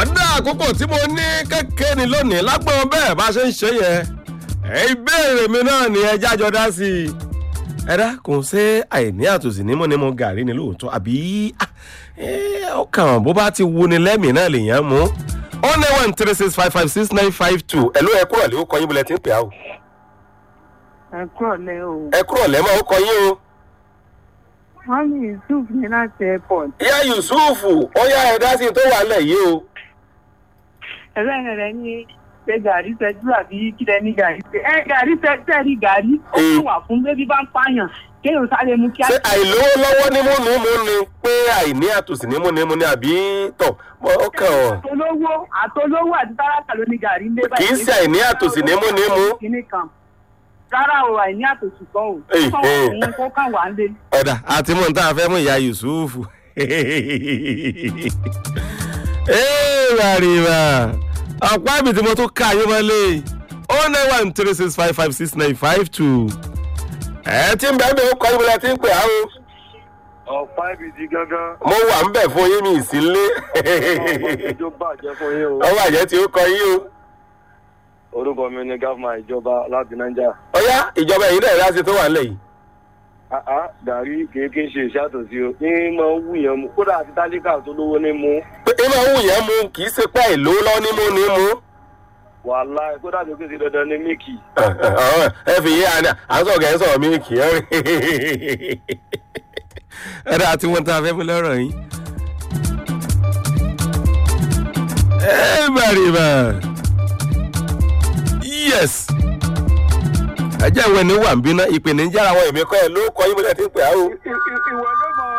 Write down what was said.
ọ̀dà àkókò tí mo ní kékeré ni lónìí lágbọ́n bẹ́ẹ̀ bá ṣe ń ṣe yẹn ìbéèrè mi náà ni ẹ jájọ dá sí i ẹ dákun ṣé àìní àtòsí nímọ̀ ní mo gàrí ni lóòótọ́ àbí ọkàn bó bá ti wu ni lẹ́mìí náà lèèyàn mú ó ní one three six five five six nine five two ẹ̀ ló ẹ kúrò lé ó kọ yín bọ́lẹ̀ tí ń pè á o ẹ kúrò lẹ o. ẹ kúrò lẹ́mọ̀ ó kọ yín o. wọ́n ní yusuf ní láti airport. ìyá yusufu ó yá ẹ dá sí i tó wà lẹ̀ yìí o. ẹlẹ́rìn rẹ ní ṣe gàrí fẹjú àbí kílẹ̀ ní gàrí fẹ. ẹ gàrí fẹ tẹ̀rí gàrí ó kàn wà fún bébí bá ń pààyàn kéèyàn sáré mú kíá. ṣé àìlówó lọ́wọ́ ní mú ní mú ni pé àìní àtòsí ní mú ní mú ni àbí tọ̀ ó kàn ọ́. àtolówó àtolówó àti tálákà ló ní gàrí ń dé kì í ṣe àìní àtòsí ní mú ní mú. kíní kan rárá o àìní àtòsí kan o. Èyí, ó kàn wà èyí. fún kó kàn wà ń lé. ọ̀dà àti mú nǹkan àfẹ́ mú ìyá yusufu. ee ràrìmà ọ̀pá ibi tí mo tún ká ayé mọ́lẹ̀ ó ní one three six five five six nine five two. ẹ tí ń bẹ́ẹ̀ bí ó kọ́ ibùdó tí ń pè á o ọ̀pá ibi di gángan mo wà ń bẹ̀ fún yín mi ìsínlé tó bàjẹ́ fún yín o. ọwọ́ àjẹ́ tí ó kọ yín o. orúkọ mi ni gáfúmà ìjọba láti nàìjà. ọ̀yá ìjọba èyí náà láti tó wà nílẹ̀ yìí. àá gàrí kéèké ṣe ìṣàtòsí o ní máa ń wù yẹn mu kódà àti tálíkà tó lówó ní mu pé ẹ máa ń wù yẹn mu kì í ṣe pé ìlú lọ ní mú ní mú. wàhálà kódà tó kéde dandan ní mílìkì. ẹ fi yé àná àǹsọ̀ gẹ̀ ń sọ̀rọ̀ mí kì í rí. ẹ dáa tí wọ́n ta fẹ́ mi lọ́rọ̀ yín. ẹ bàrì bà yes ẹ jẹ́ ìwé ni wà ń bínú ìpèníjà àwọn èmi kọ́ ẹ ló kọ́ yín bí wọ́n ti ń pè á o. ìwọ